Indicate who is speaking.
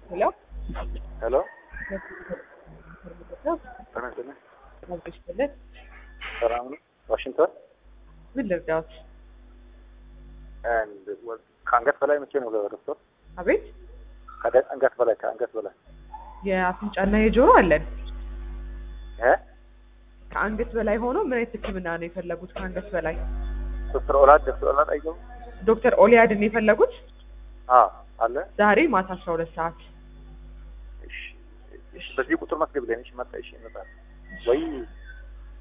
Speaker 1: ሄሎ
Speaker 2: ሄሎ ተነስተነ
Speaker 1: ማግስለት
Speaker 2: ሰላም ነው። ዋሽንግተን
Speaker 1: ምን ልርዳዎት?
Speaker 2: and was ከአንገት በላይ መቼ ነው ዶክተር?
Speaker 1: አቤት
Speaker 2: ከአንገት በላይ ከአንገት በላይ
Speaker 1: የአፍንጫና የጆሮ አለን።
Speaker 2: እ
Speaker 1: ከአንገት በላይ ሆኖ ምን አይነት ሕክምና ነው የፈለጉት? ከአንገት በላይ
Speaker 2: ዶክተር ኦላድ ዶክተር ኦላድ አይገቡም?
Speaker 1: ዶክተር ኦሊያድን የፈለጉት
Speaker 2: አ አለ
Speaker 1: ዛሬ ማታ አስራ ሁለት ሰዓት
Speaker 2: እሺ እሺ በዚህ ቁጥር መስገብልኝ እሺ መጣ እሺ ይመጣል ወይ